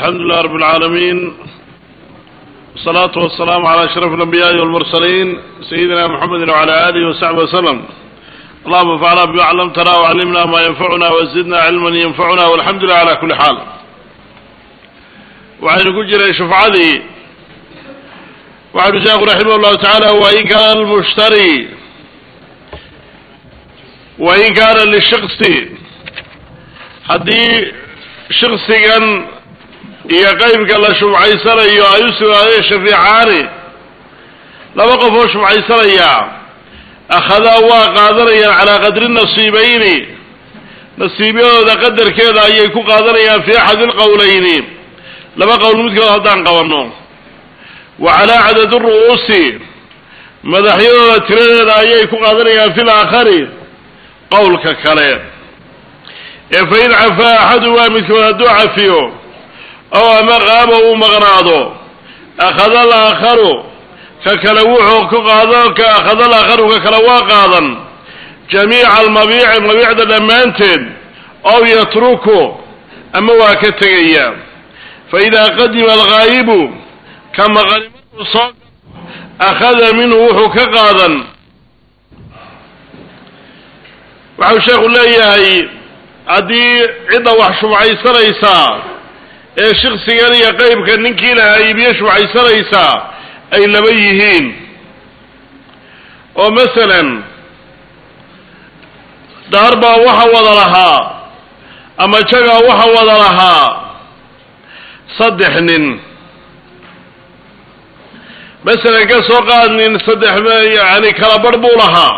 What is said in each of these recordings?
الحمد لله رب العالمين والصلاة والسلام على أشرف الأنبياء والمرسلين سيدنا محمد وعلى آله وصحبه وسلم اللهم انفعنا بما علمتنا وعلمنا ما ينفعنا وزدنا علما ينفعنا والحمد لله على كل حال waxaynu ku jiray shufcadii waxau sheekhu raximah llahu tacaala wain kaana almushtari wain kaana lishiksi haddii shiksigan iyo qeybka la shufcaysanayo ay u sugnaadeen shafiicaani laba qof oo shufcaysanaya akhadaa waa qaadanayaan calaa qadri nasiibayni nasiibyadooda qadarkeeda ayay ku qaadanayaan fii axadi lqowleyni laba qowl midkood haddaan qabanno wa calaa cadadi ru'uusi madaxyadooda tiradeeda ayay ku qaadanayaan fil aakhari qowlka kale ee fa in cafaa axadu waa midkood hadduu cafiyo ow ama qaaba uu maqnaado akhada alaakharu ka kale wuxuu ku qaado ka akhada alaakharu ka kale waa qaadan jamiica almabiici mabiicda dhammaanteed ow yatruku ama waa ka tegaya faidaa qadima alghaayibu ka maqanimaduu soo akhada minhu wuxuu ka qaadan waxau sheekhu leeyahay haddii cidda wax shubcaysanaysaa ee shiksigan iyo qeybka ninkii lahaa iibiye shubcaysanaysaa ay laba yihiin oo masalan daar baa waxa wada lahaa ama jagaa waxa wada lahaa saddex nin masalan ka soo qaad nin saddex yani kala barh buu lahaa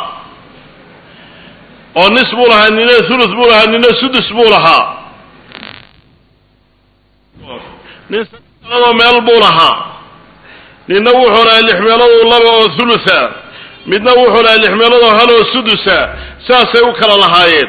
oo nis buu lahaa nina thuluth buu lahaa nina sudus buu lahaa nin sadexmeeloodoo meel buu lahaa ninna wuxuu lahaa lix meeloodoo laba oo thulutha midna wuxuu lahaa lix meeloodoo hal oo sudusa saasay u kala lahaayeen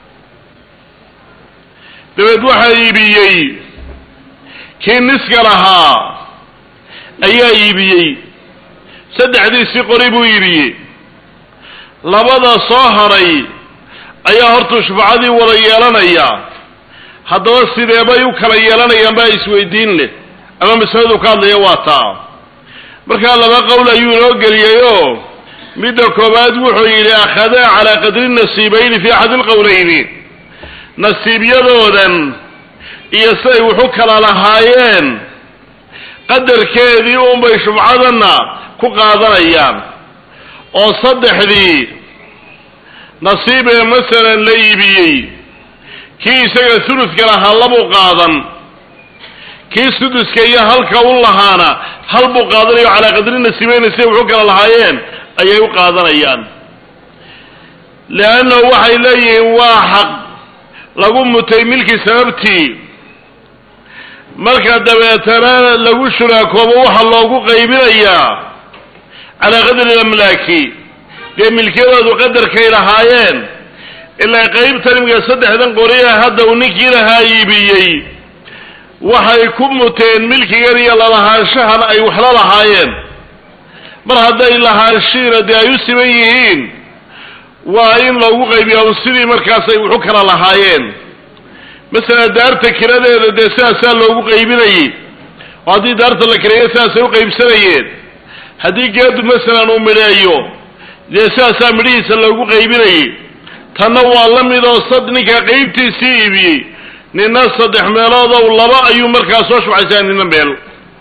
dabeed waxaa iibiyey kii niska lahaa ayaa iibiyey saddexdiisii qori buu iibiyey labada soo haray ayaa hortuu shufacadii wada yeelanaya haddaba sideebay u kala yeelanayaan baa isweydiin leh ama masaladu ka hadlaya waa taa markaa laba qowl ayuu inoo geliyey oo midda koowaad wuxuu yidhi akhadaa calaa qadri nasiibayni fi axadi lqowleyni nasiibyadoodan iyo siday wuxu kala lahaayeen qadarkeedii unbay shufcadanna ku qaadanayaan oo saddexdii nasiib ee masalan la iibiyey kii isaga thuluska lahaa labuu qaadan kii suduska iyo halka u lahaana hal buu qaadanayo calaa qadri nasiibeyni siday wuxu kala lahaayeen ayay u qaadanayaan leannahu waxay leeyihiin waa xaq lagu mutay milki sababtii marka dabeetana lagu shuraakoobo waxaa loogu qaybinayaa calaa qadri lamlaaki dee milkiyadoodu qadarkay lahaayeen ilaa qaybtan imika saddexdan qoriya hadda uu ninkii lahaa iibiyey waxay ku muteen milkigan iyo lalahaanshahan ay waxla lahaayeen mar hadday lahaanshiina dee ay u siman yihiin waa in loogu qaybiya un sidii markaas ay waxu kala lahaayeen masalan daarta kiradeeda dee sidaasaa loogu qaybinayey oo haddii daarta la kireeyo sidaasay u qaybsanayeen haddii geedu masalan uu midheeyo dee sidaasaa midhihiisa loogu qaybinayey tanna waa la mid oo sad ninka qaybtiisii iibiyey nina saddex meeloodow laba ayuu markaa soo shubcaysaa nina meel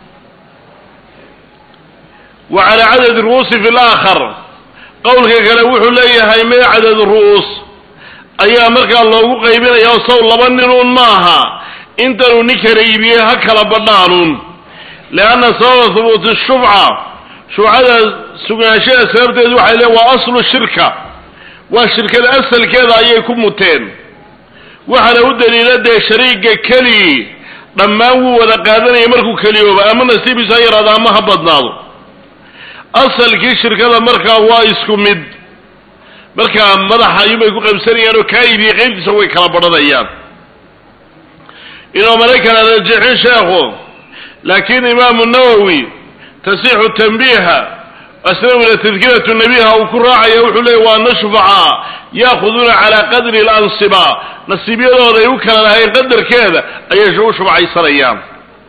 wa calaa cadadi ru'uusi fi laakhar qowlka kale wuxuu leeyahay mee cadad ru'uus ayaa markaa loogu qaybinaya oo sow laba ninuun maaha intanuu nin kala iibiyey ha kala badhaanuun lianna sababa hubuuti shufca shufcada sugnaanshaha sababteedu waxay leeyn waa aslu shirka waa shirkada asalkeeda ayay ku muteen waxaana u daliila dee shariiga kelii dhammaan wuu wada qaadanaya markuu keliyooba ama nasiibiisa ha yaraado ama ha badnaado asalkii shirkada markaa waa isku mid markaa madaxa ayuunbay ku qaybsanayaan oo kaa iibiyey qaybtiisa way kala badhanayaan inuu mana kala rajixin sheekhu laakiin imaamu nawowi tasixu tanbiiha asnawina tadkiratu nabiha uu ku raacaya wuxuu leeyay waa ana shufacaa yaakuduuna calaa qadri lansiba nasiibyadooda ay u kala lahayn qadarkeeda ayay u shufcaysanayaan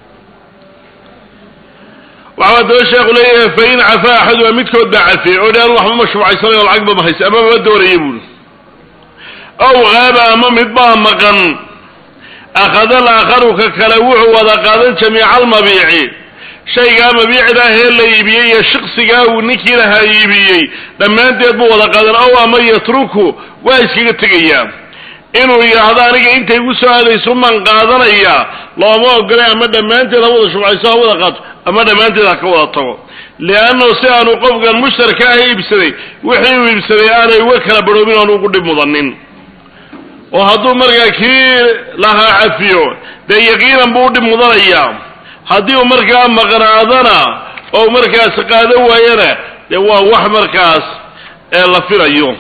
waxaa daba sheekhu leeyahay fa in cafaa axaduma midkood baa cafiyey oo dhaan waxba ma shubcaysanayo lacagba ma haysa ama ma doonaya buuri ow haaba ama midbaa maqan akhada alaakharu ka kale wuxuu wada qaadan jamiica almabiici shaygaa mabiicda ahee la iibiyey iyo shiqsigaa uu ninkii lahaa iibiyey dhammaanteed buu wada qaadan ow ama yatruku waa iskaga tegayaa inuu yidhaahdo aniga intay igu soo aadayso maan qaadanaya looma ogolay ama dhammaanteed ha wada shubcayso ha wada qaato ama dhammaanteed ha ka wada tago liannahu si aanu qofkan mushtarka ah iibsaday wixii uu iibsaday aanay uga kala barhoobin oon ugu dhib mudanin oo hadduu markaa kii lahaa cafiyo dee yaqiinan buu u dhib mudanayaa haddii uu markaa maqnaadana oo markaas qaadan waayana dee waa wax markaas ee la filayo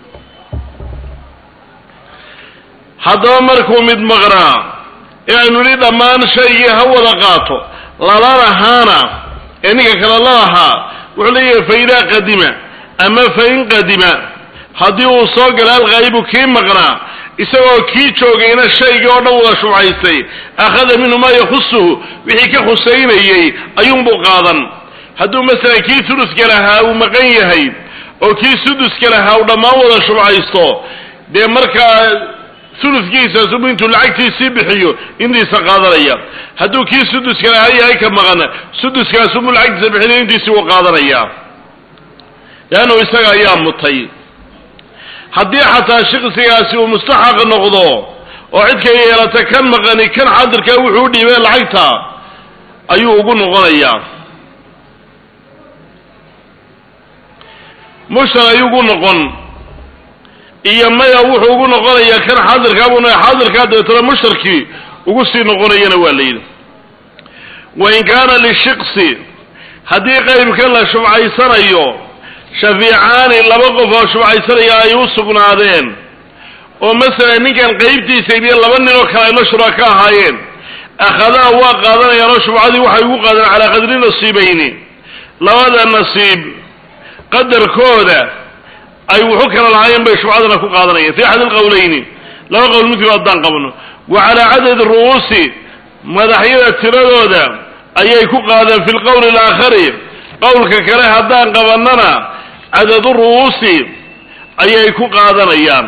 haddaba markuu mid maqnaa inaanu nidhi dhammaan shaygii ha wada qaato lala lahaana ee ninka kale la lahaa wuxuu leeyahay fa idaa qadima ama fa in qadima haddii uu soo gala alghaayibu kii maqnaa isagoo kii joogayna shaygii oo dhan wada shubcaystay akhada minhu maa yakhusuhu wixii ka khusaynayey ayuunbuu qaadan hadduu masalan kii thuluska lahaa uu maqan yahay oo kii suduska lahaa uu dhammaan wada shubcaysto dee markaa ulukiisaasubu intuu lacagtiisii bixiyo intiisa qaadanaya hadduu kii suduska lahaa yahay ka maqan suduskaasubu lacagtiisa bixinayo intiisii wuu qaadanaya leannu isaga ayaa mutay haddii xataa shiqsigaasi uu mustaxaq noqdo oo cidka yeelata kan maqani kan xadirka wuxuu u dhiibay lacagta ayuu ugu noqonayaa mushtar ayuu ugu noqon iyo maya wuxuu ugu noqonayaa kan xaadirkaabuna xaadirkaa dabeetana mushtarkii ugu sii noqonayana waa la yidhi wain kaana lishiqsi haddii qaybkan la shubcaysanayo shafiicaani laba qof oo shubcaysanaya ay u sugnaadeen oo masalan ninkan qaybtiisa ibiyo laba nin oo kale ayla shuraka ahaayeen akhadaa waa qaadanayaan oo shubcadii waxay ugu qaadeen calaa qadri nasiibayni labada nasiib qadarkooda ay wuxu kala lahaayeen bay shubcadana ku qaadanayeen fi axad alqowleyni laba qowl midkiiba haddaan qabno wa calaa cadadi ru'uusi madaxyada tiradooda ayay ku qaadeen fi lqowli alaakhari qowlka kale haddaan qabannana cadadu ru'uusi ayay ku qaadanayaan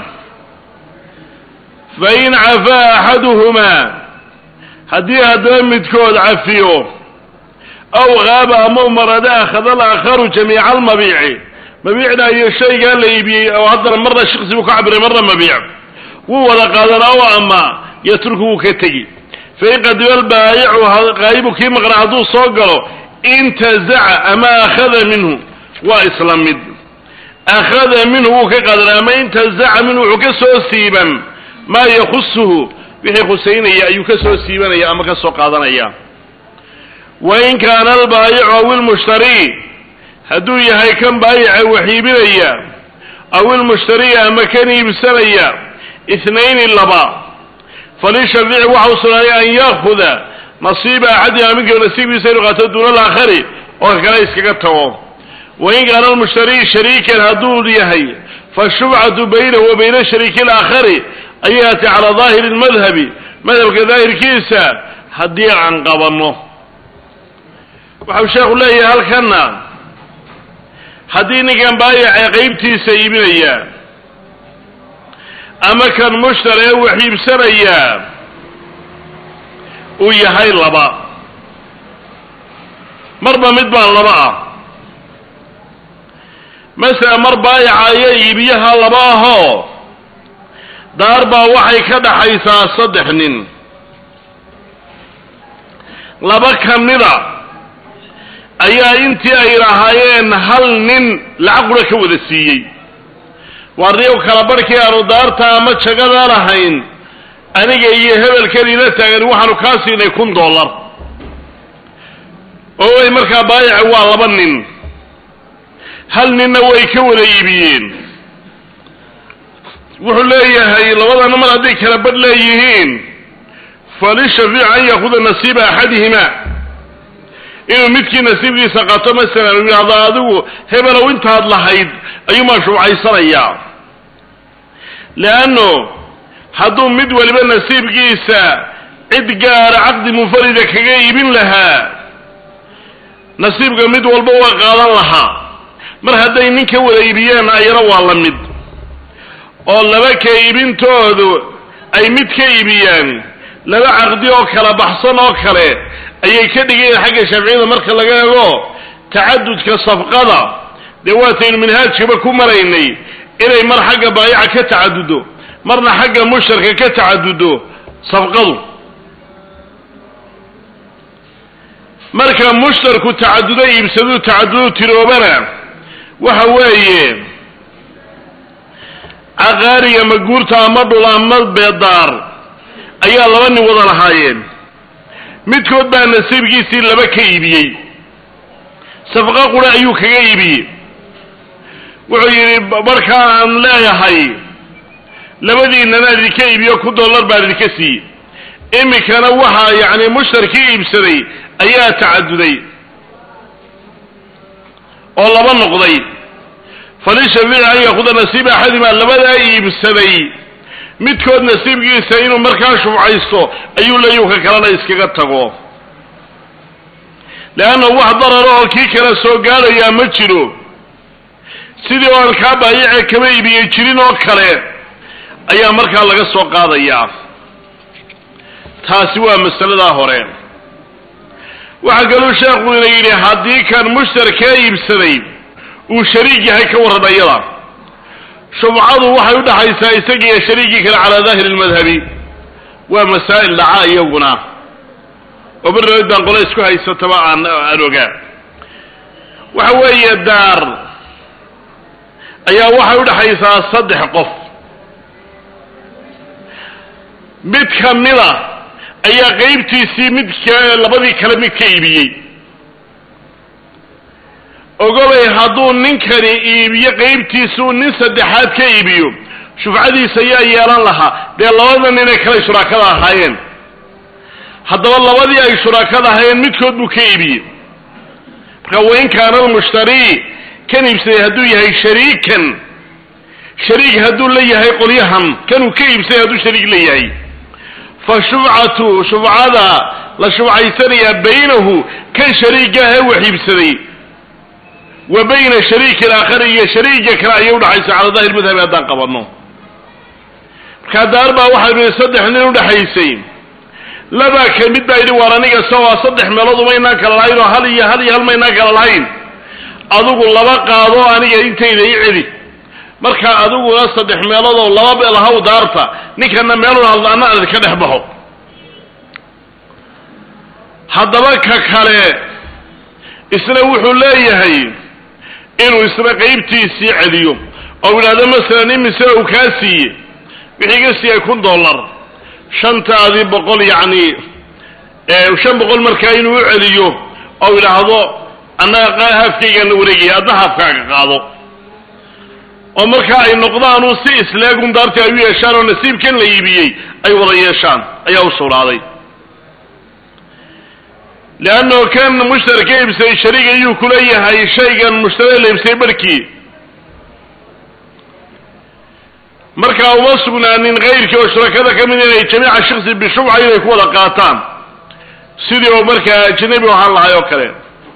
fa in cafaa axaduhumaa haddii haddaba midkood cafiyo aw haaba ama umarada akhada alaakharu jamiica almabiici mabiicda iyo shaygaa la iibiyey oo haddana marna shiksi buu ka cabiray marna mabiic wuu wada qaadanaa oo ama yatruku wuu ka tegi fain qadima albaayicu qaayibu kii maqnaa hadduu soo galo intazaca ama akhada minhu waa isla mid akhada minhu wuu ka qaadanaa ama intazaca minhu wuxuu ka soo siiban maa yakhusuhu wixii khusaynaya ayuu ka soo siibanaya ama ka soo qaadanaya wain kaana albaayicu aw ilmushtarii hadduu yahay kan baayica wax iibinaya aw ilmushtariya ama kan iibsanaya ithnayni laba falishafيici waxa u sugnaaday an yaakuda nasiiba axadihima minka nasiibkiisa inu qaato duuna alaakhari oo ka kale iskaga tago wain kaana almushtari shariikan hadduu yahay fashubcatu baynahu wa bayna shariiki alaakhari ayay haatay calaa daahiri lmadhabi madhabka daahirkiisa haddii aan qabanno waxau sheekhu leeyahay halkanna haddii ninkan baayaca qaybtiisa iibinaya ama kan mushtar ee wax iibsanayaa uu yahay laba marba mid baan laba ah masala mar baayaca iyo iibiyaha laba ahoo daar baa waxay ka dhaxaysaa saddex nin laba ka mida ayaa intii ay lahaayeen hal nin lacag qura ka wada siiyey waardiyow kala barhkii aanu daarta ama jagada lahayn aniga iyo hebelkan ila taagan waxaanu kaa siinay kun dollar oo way markaa baayaci waa laba nin hal ninna way ka wada iibiyeen wuxuu leeyahay labadana mar hadday kala badh leeyihiin falishafiic an yaakuda nasiiba axadihima inuu midkii nasiibkiisa qato masalan uu yidhahdo adigu hebelow intaad lahayd ayuumaan shubcaysanayaa leanno hadduu mid waliba nasiibkiisa cid gaara caqdi munfarida kaga iibin lahaa nasiibka mid walba waa qaadan lahaa mar hadday nin ka wada iibiyeen ayana waa la mid oo laba ka iibintoodu ay mid ka iibiyaan laba caqdi oo kala baxsan oo kale ayay ka dhigayeen xagga shaaficiyada marka laga eego tacadudka safqada dee waataynu minhaajkaba ku maraynay inay mar xagga baayaca ka tacadudo marna xagga mushtarka ka tacadudo safqadu marka mushtarku tacadudo iibsaduu tacadudu tiroobana waxa weeye caqaariga maguurta ama dhul ama beedaar ayaa laba nin wada lahaayeen midkood baa nasiibkiisii laba ka iibiyey safqo qura ayuu kaga iibiyey wuxuu yidhi markaa aan leeyahay labadiinana idinka iibiyo ku dollar baan idinka siiyey iminkana waxaa yacni mushtarkii iibsaday ayaa tacaduday oo laba noqday falishafiici an yakuda nasiiba axadimaa labadaa iibsaday midkood nasiibkiisa inuu markaa shufcaysto ayuu leeyuu ka kalena iskaga tago leanna wax dararo oo kii kale soo gaadhayaa ma jiro sidii oo aan kaa baayice kama iibiyey jirin oo kale ayaa markaa laga soo qaadayaa taasi waa masaladaa hore waxaa kaluu sheekuna yidhi haddii kan mushtarkaa iibsaday uu shariik yahay ka warran ayada shubcadu waxay udhaxaysaa isagii iyo shariikii kale calaa daahiri lmadhabi waa masaa'il dhaca iyaguna oo barnaamid baan qole isku haysataba aan aan ogaa waxa weeye daar ayaa waxay udhaxaysaa saddex qof mid kamida ayaa qeybtiisii mid labadii kale mid ka iibiyey ogolay hadduu ninkani iibiyo qeybtiisuu nin saddexaad ka iibiyo shufcadiisa ayaa yeelan lahaa dee labada ninay kale shuraakada ahaayeen haddaba labadii ay shuraakada ahaayeen midkood buu ka iibiyey marka wain kaana almushtarii kan iibsaday hadduu yahay shariikan shariik hadduu la yahay qolyahan kanuu ka iibsaday hadduu shariik la yahay fa shufcatu shufcada la shufcaysanayaa baynahu kan shariigaahee wax iibsaday wa bayna shariiki alaakhari iyo shariiga kale ayay udhaxaysa cala dahir madhabi haddaan qabanno markaa daar baa waxay nihi saddex nin udhaxaysay labaa ka mid baa yidhi waar aniga sawaa saddex meelood umaynaan kala lahayn oo hal iyo hal iyo hal maynaan kala lahayn adigu laba qaado aniga intayda i celi markaa adiguna saddex meelood oo laba beel haw daarta ninkana meelun hadlaana ad ka dhex baxo haddaba ka kale isna wuxuu leeyahay inuu isna qeybtiisii celiyo oo yidhahdo masalan imise uu kaa siiye wixii ga siiyay kun dollar shantaadii boqol yacni shan boqol markaa inuu u celiyo oo yidhaahdo annaga haafkaygaana wareegaya adna haafkaaga qaado oo markaa ay noqdaanu si isleegun daartii ay u yeeshaan oo nasiibkan la iibiyey ay wada yeeshaan ayaa u sugnaaday leanno kan mushtari ka iibsaday shariig ayuu kuleeyahay shaygan mushtari la iibsaday barhkii markaa uma sugnaanin kayrkii oo shurakada ka mid inay jamiica shiksi bishubca inay ku wada qaataan sidii oo markaa ajnabi ahaan lahay oo kale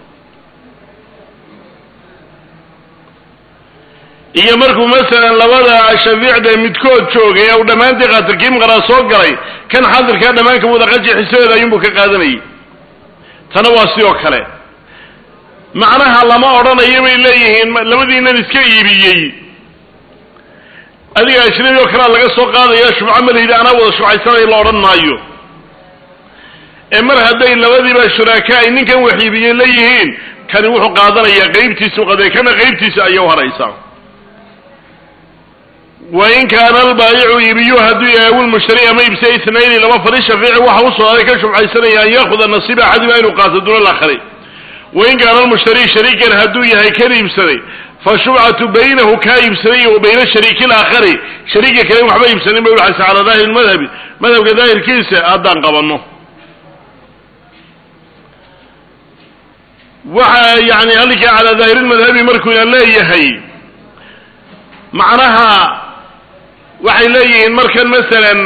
iyo markuu masalan labada shafiicda midkood joogay ee uu dhammaantii qaatilkiim qaraa soo galay kan xadirkaa dhammaanka wadaqaji xisadeeda ayuunbuu ka qaadanayay tana waa sidoo kale macnaha lama odhanayo bay leeyihiin labadiinan iska iibiyey adiga ajnabi oo kalea laga soo qaadaya shubco malihida anaa wada shubcaysanaya la odhan maayo ee mar hadday labadiiba shuraaka ay ninkan wax iibiyey leeyihiin kani wuxuu qaadanayaa qeybtiisu qaday kana qeybtiisa ayay u haraysaa wain kaana albaayicu iibiyu hadduu yahay awilmushtari ama iibsa itnayni laba fali shafeici waxa u sugnaaday ka shubcaysanaya an yaakuda nasiiba axadima inuu qaato duna alaakhari wain kaana almushtari shariikan hadduu yahay kan iibsaday fashubcatu baynahu kaa iibsaday wa bayna shariiki alaakhari shariiga kale waxba iibsanin bay udhaxaysa calaa daahiri madhabi madhabka daahirkiisa haddaan qabanno waxa yani halkaa calaa daahiri madhabi markuyna leeyahay macnaha waxay leeyihiin markan masalan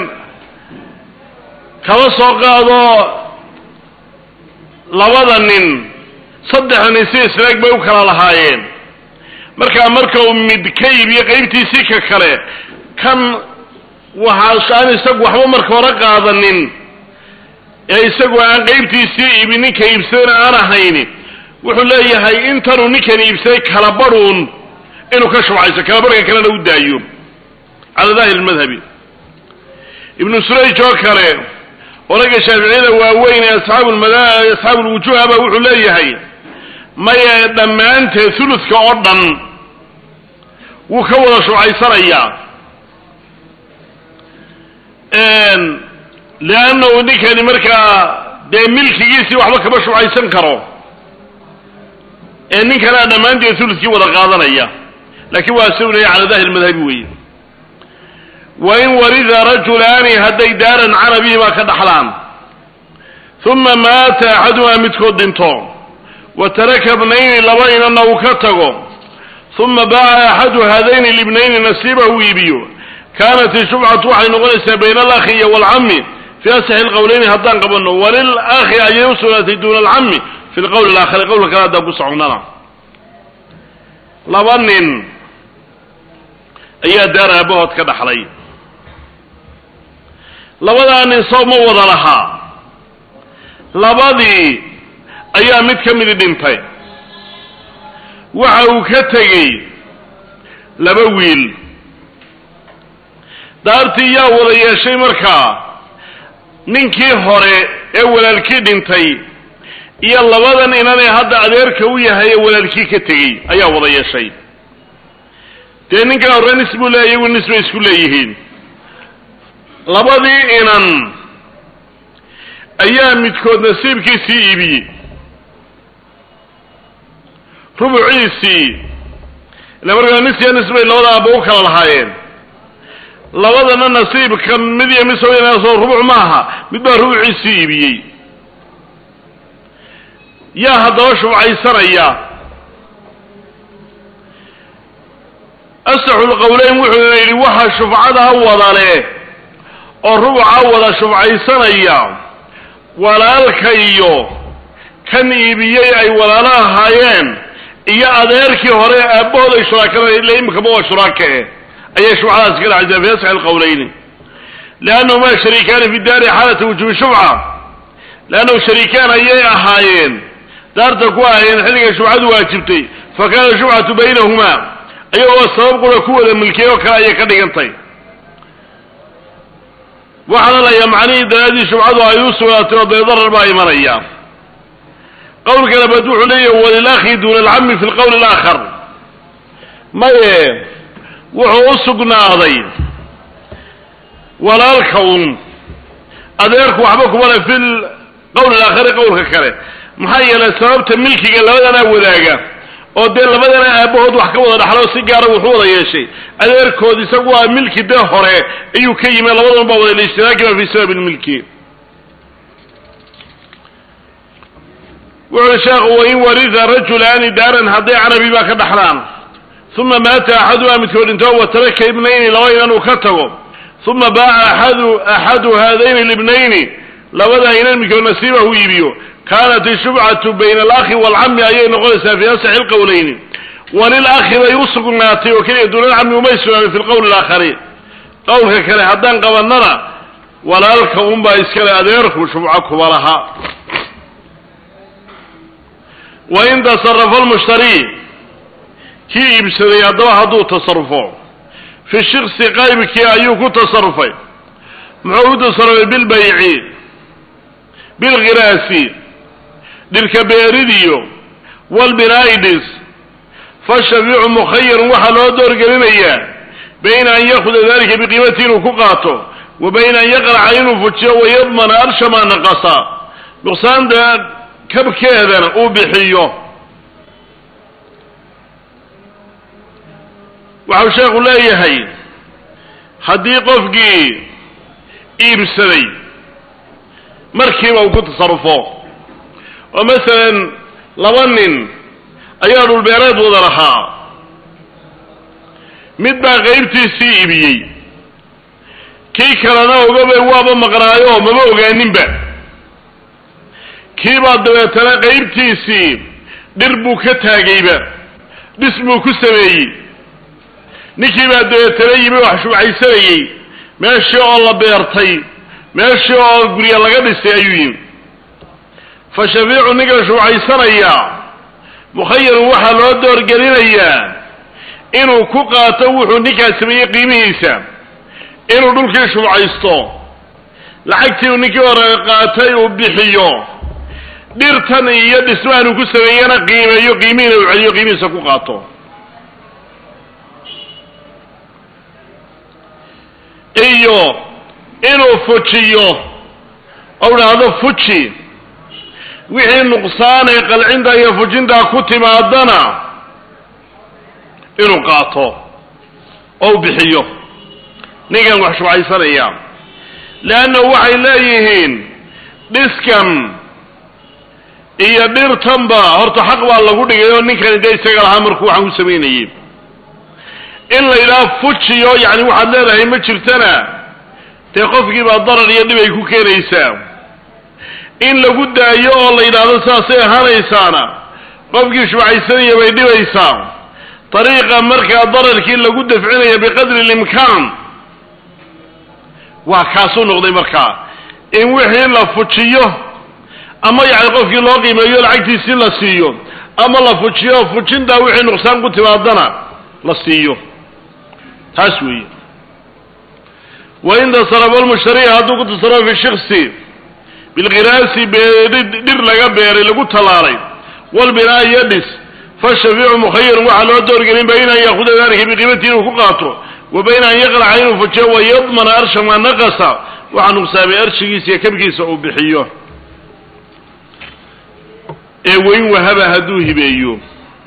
kaba soo qaado labada nin saddexdani si islaag bay u kala lahaayeen markaa marka uu mid ka iibiyo qaybtiisii ka kale kan waxaa aan isagu waxba marka hore qaadanin ee isagu aan qaybtiisii iibin ninka iibsadana aan ahayni wuxuu leeyahay intanuu ninkan iibsaday kala badhuun inuu ka shubcayso kala badhka kalena u daayo cala daahir madhabi ibnu surayj oo kale oraga shaaficiyada waaweyn ee asxaabulmada asxaabulwujuuha ba wuxuu leeyahay maye dhammaanteed huludka oo dhan wuu ka wada shubcaysanayaa leannahu ninkani markaa dee milkigiisii waxba kama shubcaysan karo ee ninkanaa dhammaanteed huludkii wada qaadanaya laakiin waa sawlaya cala daahir madhabi weeye wain warida rajulaani hadday daaran carabihimaa ka dhaxlaan uma maata axadumaa midkood dhinto wa taraka bnayni laba inana uu ka tago uma baaca axadu haadayni libnayni nasiibahu iibiyo kaanat ishubcatu waxay noqonaysaa bayna alakhi iyo waalcami fi asaxi lqowleyni haddaan qabano walilakhi ayay u sugnaatay duuna alcami fi lqowli alaakhari qowlka kale haddaan ku soconnana laba nin ayaa daar aabahood ka dhaxlay labadaa nin soo ma wada lahaa labadii ayaa mid ka midi dhintay waxa uu ka tegey laba wiil daartii yaa wada yeeshay markaa ninkii hore ee walaalkii dhintay iyo labadan inanee hadda adeerka u yahay ee walaalkii ka tegey ayaa wada yeeshay dee ninkan hore nis buu leeya iyagu nis bay isku leeyihiin labadii inan ayaa midkood nasiibkiisii iibiyey rubuciisii ila markaa nis iyo nis bay labada aaba u kala lahaayeen labadana nasiibka mid iyo mid soo rubuc maaha mid baa rubuciisii iibiyey yaa haddaba shubcaysanaya asaxu lqowleyn wuxuuna yidhi waxa shufcadaa wadale oo rubuca wada shubcaysanaya walaalka iyo kan iibiyey ay walaalo ahaayeen iyo adeerkii hore aabbahood ay shuraakada ila imikaba waa shuraaka eh ayay shubcadaas ka dhacaysaa fi asxi lqowleyni liannahumaa shariikaani fi daari xaalata wujuubi shubca leannahu shariikaan ayay ahaayeen daarta ku ahaayeen xilligay shubcadu waajibtay fa kaana shubcatu baynahumaa ayagoo sabab qura ku wada milkiyey oo kale ayay ka dhigantay waxaana layaa macnihii daraadii shubcadu ay u sugnaatay oo dee darar baa imanaya qowlka labaad wuxuu leeyahy walilakhi duuna alcami fi lqowli alaakhar maye wuxuu u sugnaaday walaalka un adeerku waxba kuma le fi lqowli alaakhari qowlka kale maxaa yeelay sababta milkiga labadanaa wadaaga oo dee labadana aabahood wax ka wada dhaxlo si gaara wuxuu wada yeeshay adeerkood isagu waa milki dee hore ayuu ka yimi labadan baa wada liishtiraakiba fi sabab lmilki wuxu uhi sheekhu wain warida rajulaani daaran hadday carabi baa ka dhaxlaan uma maata axadumaa midkood dhinto wa taraka ibnayni laba inan uu ka tago uma baaca aadu axadu haadayni libnayni labada inan midkood nasiibahu iibiyo kaanat ishubcatu bayna alakhi waalcami ayay noqonaysaa fi asaxi lqowleyni walilakhi bay u sugnaatay oo keliya duunalcami umay sugnaanin fi lqowli alaakhari qowlka kale haddaan qabanana walaalka unbaa iskale adeerku shubco kuba laha wain tasarafa almushtari kii iibsaday haddaba hadduu tasarufo fi shiksi qaybkii ayuu ku tasarufay muxuu u tasarufay bilbayci bilkhiraasi dhilka beeridiyo walbinaidis fashafiicu mukhayarun waxaa loo doorgelinayaa bayna an yakuda dalika biqiimati inuu ku qaato wa bayna an yaqraca inuu fujiyo wayadmana arshamaa naqasa nuqsaanta kabkeedana uu bixiyo waxau sheekhu leeyahay haddii qofkii iibsaday markiiba uu ku tasarufo oo masalan laba nin ayaa dhulbeereed wada lahaa mid baa qaybtiisii iibiyey kii kalena ogabay waaba maqnaayo maba ogaaninba kii baa dabeetana qaybtiisii dhir buu ka taagayba dhis buu ku sameeyey ninkii baa dabeetana yimi wax shubcaysanayey meeshii oo la beertay meeshii oo gurya laga dhisay ayuu yimi fa shafiicu ninka shubcaysanaya mukhayarun waxaa loo doorgelinayaa inuu ku qaato wuxuu ninkaas sameeyey qiimihiisa inuu dhulkii shubcaysto lacagtii uu ninkii hore qaatay uu bixiyo dhirtan iyo dhismahan uu ku sameeyena qiimeeyo qiimihiina uu celiyo qiimihiisa ku qaato iyo inuu fujiyo ou dhahdo fuji wixii nuqsaanay qalcinta iyo fujintaa ku timaadana inuu qaato ou bixiyo ninkan wax shubcaysanaya leanna waxay leeyihiin dhiskan iyo dhirtanba horta xaq baa lagu dhigay oo ninkani dee isaga lahaa markuu waxaan ku samaynayey in la yidhaha fujiyo yacni waxaad leedahay ma jirtana dee qofkii baa darar iyo dhib ay ku keenaysaa in lagu daayo oo la yidhaahdo saasay ahaanaysaana qofkii shubcaysanaya bay dhibaysaa dariiqa markaa dararkii lagu dafcinaya biqadri limkaan waa kaasuu noqday markaa in wixii la fujiyo ama yacni qofkii loo qiimeeyo lacagtiisii la siiyo ama la fujiyo fujintaa wixii nuqsaan ku timaadana la siiyo taas weeye wain tasarafa lmushtari hadduu ku tasarufo fi shiksi bilkhiraasi dhir laga beeray lagu tallaalay walbinaa iyo dhis fashafiicu mukhayarun waxaa loo doorgelin bayna an yaakuda dalika biqiimati inuu ku qaato wa bayna an yaqlaca inuu fujiyo wayadmana arsha maa naqasa waxaa nuqsaamay arshigiisa iyo kabkiisa uu bixiyo ee weyn wahaba hadduu hibeeyo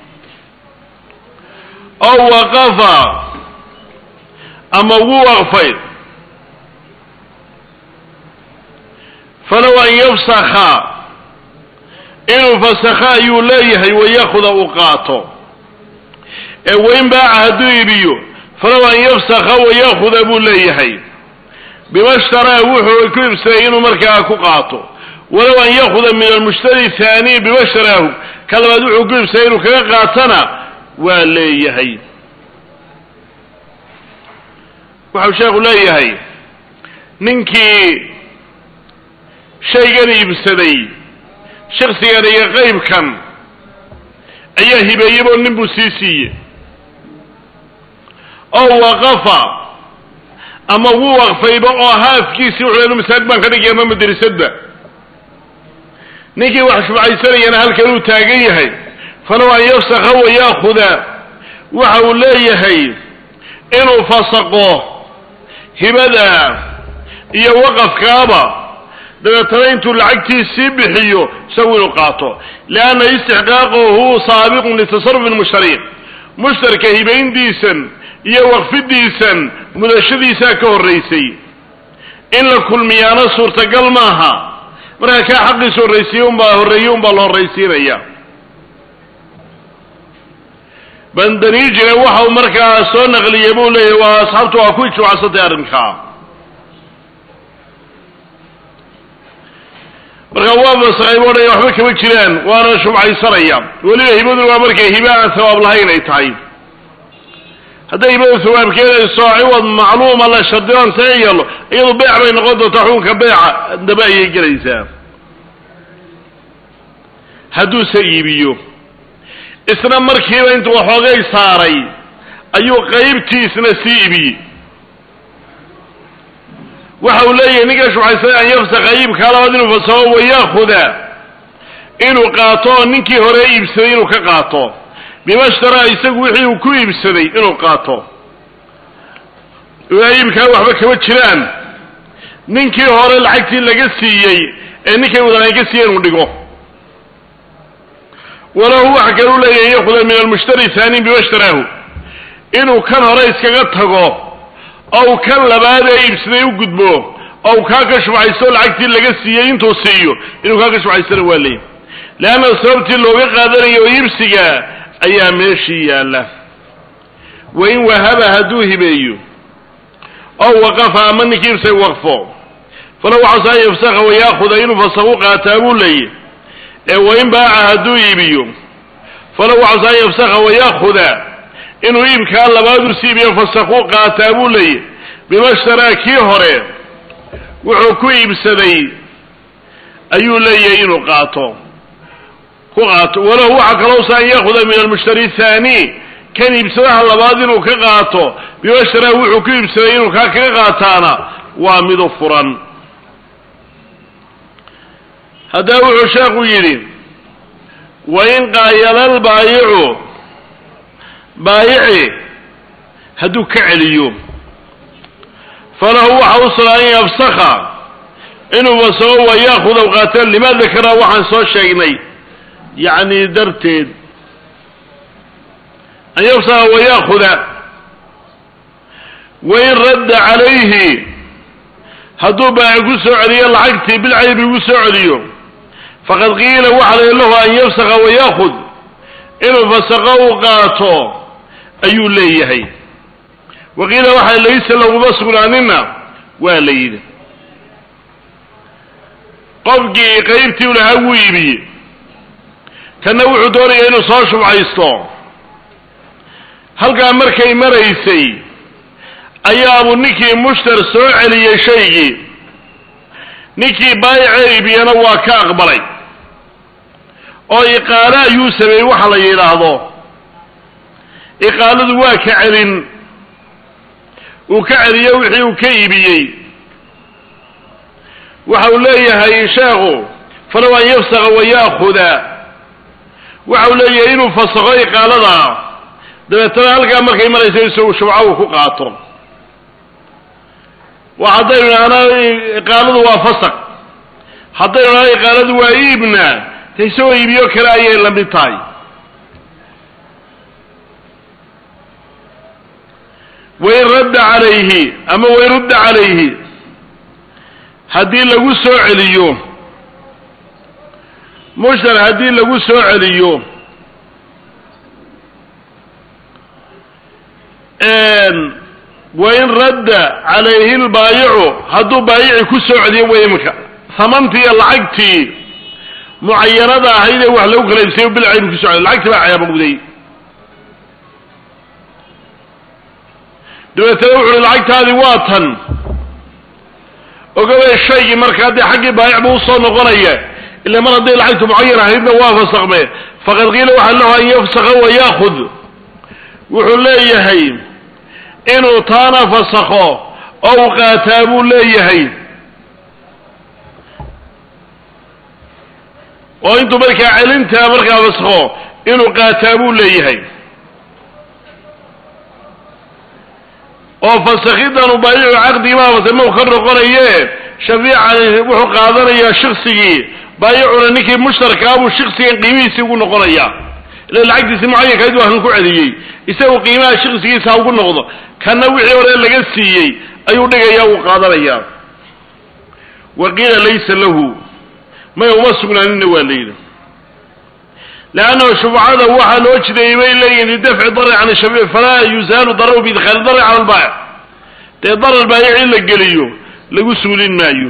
ow waqafa ama wuu waqfay falow an yafsakha inuu fasakha ayuu leeyahay wayakuda uu qaato ee weyn baaca hadduu iibiyo falow an yafsakha wayakuda buu leeyahay bima shtaraa wuxuu ku ibsaday inuu markaa ku qaato walow an yakuda min almushtari haani bima shtaraahu ka labaad wuxuu ku ibsaday inuu kaga qaatana waa leeyahay waxau sheekhu leeyahay ninkii shaygan iibsaday shaksigan iyo qaybkan ayaa hibeeyebo nin buu sii siiyey oo waqafa ama wuu waqfayba oo haafkiisii wuxuu inu masaajid baan ka dhigaya ama madrisadba ninkii wax shubcaysanayana halkan uu taagan yahay falow an yafsakha wayaakuda waxa uu leeyahay inuu fasaqo hibada iyo waqafkaaba dabeetana intuu lacagtiisii bixiyo isagu inuu qaato lianna istixqaaqahu saabiqun litasarufi lmushtari mushtarka hibayntiisan iyo waqfidiisan mudashadiisaa ka horraysay in la kulmiyaana suurtagal maaha markaa kaa xaqiisa horraysiiye unbaa horreeye unbaa la horraysiinaya bandaniijina waxa uu markaa soo naqliyey buu leeyahay waa asxaabtu waa ku ijmacsantay arrinkaa marka waa masaqay bu odhaya waxba kama jiraan waana shubcaysanaya weliba hibadu waa markay hiba aan hawaab lahayn ay tahay hadday hibadu hawaabkeeda ciwad macluuma la shardiban see yeelo iyadu beec bay noqon doontaa xukunka beeca daba ayay gelaysaa hadduuse iibiyo isna markiiba intuu waxoogay saaray ayuu qaybtiisna sii ibiyey waxa uu leeyahay ninka shubxaysanay an yafsaka iibkaa labaad inuu fasaho wayaakuda inuu qaato oo ninkii hore iibsaday inuu ka qaato bima shtaraa isagu wixii uu ku iibsaday inuu qaato iibkaa waxba kama jiraan ninkii hore lacagtii laga siiyey ee ninkay wadaan ka siiyey inuu dhigo walahu waxa kale u leeyahay yakuda min almushtari haaniin bima shtaraahu inuu kan hore iskaga tago ow kan labaad ee iibsaday u gudbo ow kaa ka shubcaysto lacagtii laga siiyey intuu siiyo inuu kaa ka shubcaystana waa leeyahy leanna sababtii looga qaadanayo iibsiga ayaa meeshii yaalla wa in wahaba hadduu hibeeyo ow waqafa ama ninkii iibsay waqfo falow waxaase an yafsakha wayaakuda inuu fasakhu qaataa buu leeyahy ee wain baaca hadduu iibiyo falow casa an yafsakha wayaakuda inuu iibkaa labaadu siibiyo fasakuu qaataa buu leeyahy bima shtaraa kii hore wuxuu ku iibsaday ayuu leeyahay inuu qaato ku qaato walahu waxaa kalowsa an yaakuda min almushtari thaani kan iibsadaha labaad inuu ka qaato bima shtaraa wuxuu ku iibsaday inuu kaa kaga qaataana waa midu furan haddaba wuxuu sheekhu yidhi wain qaayala lbaayicu baayici hadduu ka celiyo falahu waxa u sugan an yafsakha inuu fasago wa yaakuda qaata lima dakara waxaan soo sheegnay yacni darteed an yafsakha wa yaakuda wain radda calayhi hadduu baayic ku soo celiyo lacagtii bilcaybi ugu soo celiyo faqad qiila waxa la lahu an yafsakha wa yaakud inuu fasaqo u qaato ayuu leeyahay wa qiila waxa laysa laguma sugnaanina waa la yidhi qofkii qaybtii u lahaa wuu iibiyey kanna wuxuu doonaya inuu soo shubcaysto halkaa markay maraysay ayaabuu ninkii mushtar soo celiyey shaygii ninkii baayica iibiyana waa ka aqbalay oo iqaalo ayuu sameeyey waxa la yidhaahdo iqaaladu waa ka celin uu ka celiyo wixii uu ka iibiyey waxa uu leeyahay sheekhu falow an yafsaka wa yaakuda waxa uu leeyahay inuu fasakho iqaalada dabeetana halkaa markay maraysa isagu shubco uu ku qaato wa haddaynu idhaahna iqaaladu waa fasaq haddaynu idhahna iqaaladu waa iibna de isagoo iibiyo kale ayay la mid tahay wain radda calayhi ama wain rudda calayhi haddii lagu soo celiyo mushtar haddii lagu soo celiyo wain radda calayhi lbaayicu hadduu baayici ku soo celiyo way iminka hamantii iyo lacagtii mucayanada ahayd ee wax lagu kala ibsayo bilcaybu ku so celiy lacagtii baa ceebowday dabeetana wuxu uhi lacagtaadii waa tan ogabay shaygii markaa dee xaggii baayic buu usoo noqonaya ila mar hadday lacagtu mucayan ahaydna waa fasakme faqad qiila waxaa lahu an yafsaka wa yaakud wuxuu leeyahay inuu taana fasakho oo u qaataa buu leeyahay oo intuu markaa celintaa markaa fasakho inuu qaataa buu leeyahay oo fasakidanu baayicu caqdigimaa fasa mau ka noqonaye shafiicani wuxuu qaadanayaa shiksigii baayicuna ninkii mushtarkaabuu shiksigan qiimihiisii ugu noqonaya ila lacagtiisi mucayankayd waa kan ku celiyey isagu qiimaha shiksigiisa ha ugu noqdo kanna wixii hore laga siiyey ayuu dhigaya uu qaadanaya wa qiila laysa lahu may uma sugnaanina waa layidhi leannahu shufcada waxaa loo jideeyey bay leeyihin lidafci darri can shafiic falaa yuzaalu dararu biidkhaali darri cala albaayic dee darar baayic in la geliyo lagu suulin maayo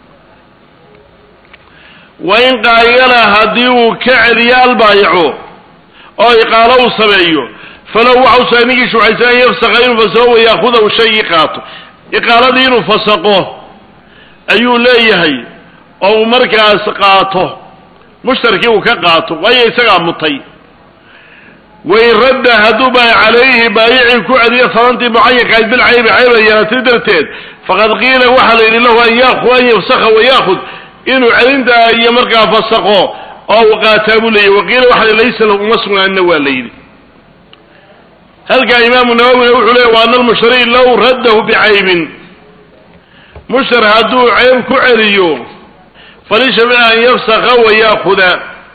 wain qaayala haddii uu ka celiyo albaayicu oo iqaalo uu sameeyo falow waxa usa ninkii shucaysa an yafsaka inuu fasaqo wayaakudahu shaygii qaato iqaaladii inuu fasaqo ayuu leeyahay oo uu markaas qaato mushtarkii uu ka qaato waayo isagaa mutay wain radda hadduu baa calayhi baayicii ku celiyo sabantii mucayankahayd bilcaybi cayba yeelatay darteed faqad qiila waxaa la yidhi lahu an yaku an yafsakha wayaakud inuu celintaa iyo markaa fasaqo oo uu qaataa buu leeyahy waqiila waxa laysa lahu uma sugnaanina waa la yidhi halkaa imaamu nawowina wuxuu leeyay wa ana almushtari low raddahu bicaybin mushtar hadduu ceyb ku celiyo falishafiici an yafsaka wa yaakuda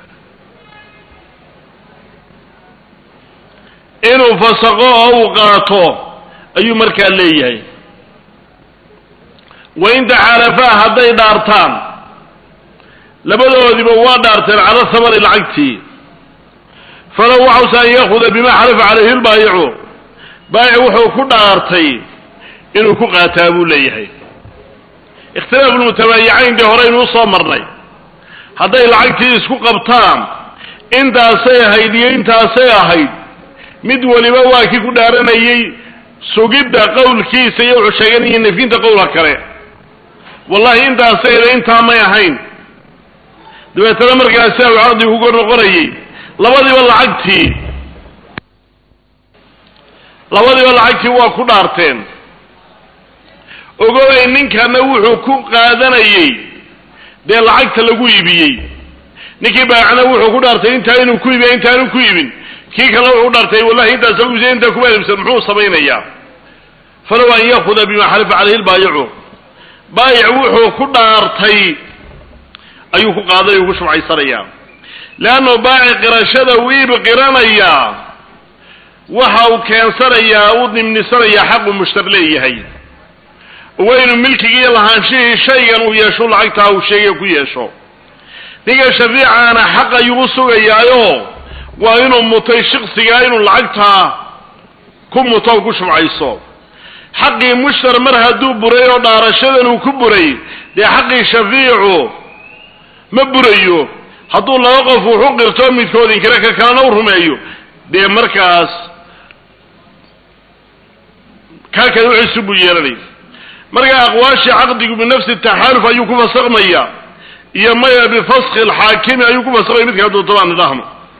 inuu fasaqo oo uu qaato ayuu markaa leeyahay wain taxaalafaa hadday dhaartaan labadoodiba waa dhaarteen cala thamari lacagtii falow waxausa an yaakuda bima xalafa calayhi lbaayicu baayic wuxuu ku dhaartay inuu ku qaataa buu leeyahay ikhtilaafu lmutabaayicayn dee horeynuu soo marnay hadday lacagtii isku qabtaan intaasay ahayd iyo intaasay ahayd mid waliba waa kii ku dhaaranayey sugidda qowlkiisa iyo wuxuu sheeganayay nafyinta qowlka kale wallahi intaasay ahayd intaa may ahayn dabeetana markaasi au caqdi kuga noqonayay labadiiba lacagtii labadiiba lacagtii waa ku dhaarteen ogobay ninkana wuxuu ku qaadanayey dee lacagta lagu iibiyey ninkii baacna wuxuu ku dhaartay intaa inuu ku iibiya intaanu ku iibin kii kale wuxuu dhaartay wallahi intaas lagu iibsay intaa kuma iibsan muxuu samaynayaa falow an yaakuda bima xalifa calayhi lbaayicu baayic wuxuu ku dhaartay ayuu ku qaaday uu ku shubcaysanayaa leanno baaci qirashada uu iib qiranayaa waxa uu keensanayaa uu nimnisanayaa xaqu mushtar leeyahay waa inuu milkigii lahaanshihii shaygan uu yeesho lacagtaa uu sheegay ku yeesho ninka shafiicaana xaq ayuu u sugayaayo waa inuu mutay shiksigaa inuu lacagtaa ku muto o ku shubcayso xaqii mushtar mar hadduu buray oo dhaarashadan uu ku buray dee xaqii shafiicu ma burayo hadduu laba qof wuxu qirto midkood inkire ka kalena u rumeeyo dee markaas kaa kale wixiisu buu yeelanay marka aqwaashii caqdigu binafsi taxaaluf ayuu ku fasakmaya iyo maya bifaski alxaakimi ayuu ku fasakmaya midkaa doontabaa nidaahma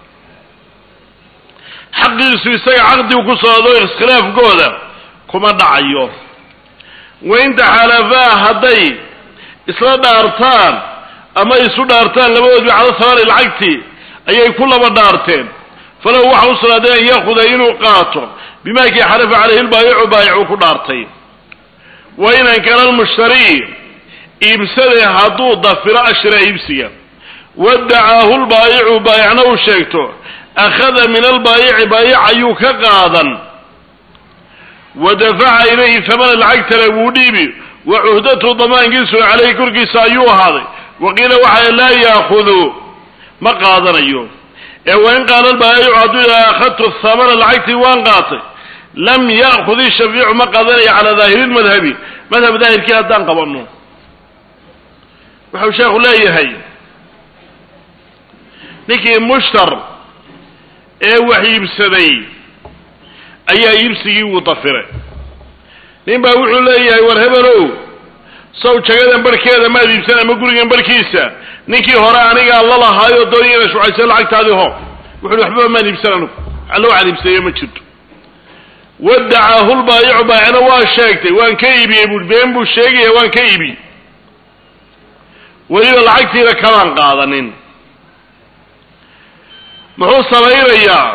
xaqiisu isaga caqdigu ku socdo iskhilaafkooda kuma dhacayo wain taxaalafaa hadday isla dhaartaan ama isu dhaartaan labadoodbi cala sabaari lacagtii ayay ku laba dhaarteen falahu waxa u sugnaaday an yaakuda inuu qaato bimaa kii xalafa calayhi lbaayicu baayicuu ku dhaartay wa in ankara almushtarii iibsade hadduu dafiro ashra iibsiga wadacaahu lbaayicu baayicna uu sheegto akhada min albaayici baayic ayuu ka qaadan wa dafaca ilayhi hamana lacagtale wuu dhiibi wa cuhdatu damaankiisu caleyhi korkiisa ayuu ahaaday wa qiila waxaa laa yaakudu ma qaadanayo ee wain qaala albaayicu hadduu yidhaha akhadtu hamana lacagtii waan qaatay lam ya'khud ishafيicu ma qaadanayo calaa daahiri اlmadhabi madhab daahirkii haddaan qabanno wuxuu sheekhu leeyahay ninkii mushtar ee wax iibsaday ayaa iibsigii wuu dafiray nin baa wuxuu leeyahay war hebelow sow jagadan barhkeeda maad iibsan ama gurigan barhkiisa ninkii hore anigaa la lahaayoo doonaya ina shucaysa lacagtaadii ho wuxu waxbaba maan iibsan anugu allo waxaan iibsayo ma jirto wadacaahu lbaayicu baayicna waa sheegtay waan ka iibiyey buui been buu sheegaya waan ka iibiyey weliba lacagtiina kamaan qaadanin muxuu samaynayaa